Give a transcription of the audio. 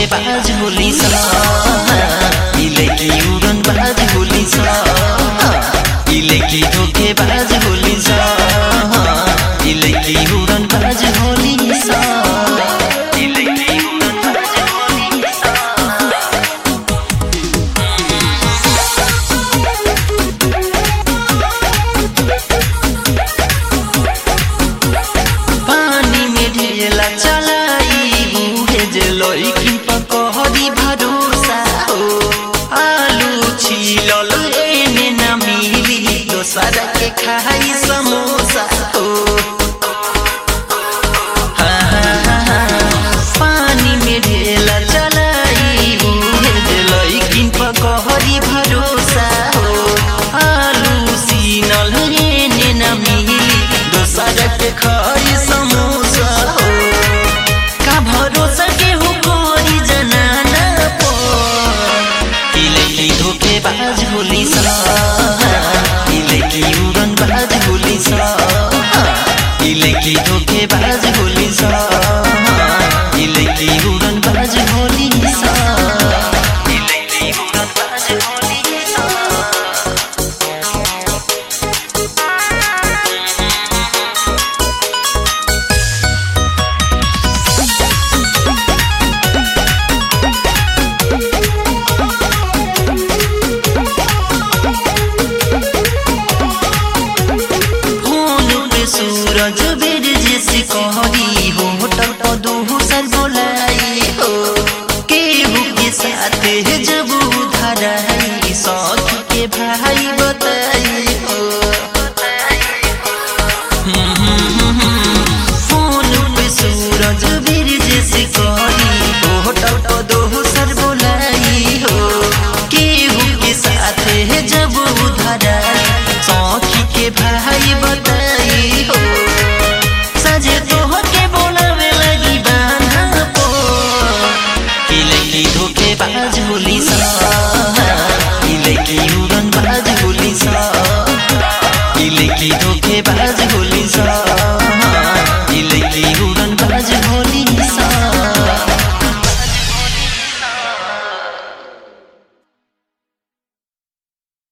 बाज होली सा इले की उड़न बाज होली सा इले की धोखे बाज होली सा इले की उड़न बाज होली सा इले की उड़न बाज होली सा पानी में ढेला चलाई मुहे जे लइकिन पकहरी भरोसा हो आलू छिलल एने न मिली दोसर के खाई समोसा हो हाँ, हाँ, हाँ, हाँ। पानी में ढेला चलाई मुहे जे लइकिन पकहरी भरोसा हो आलू सीनल एने न मिली दोसर के खाई समोसा हो का भरोसा के हो कोई जनाना पो इले की धोखे बाज होली सा इले की उड़न बाज होली सा इले की धोखे बाज होली सा इले की उड़न बाज होली सा इले की उड़न बाज होली सा फोन पे सूरज बेर जैसे कहरी हो होटल पर दो सर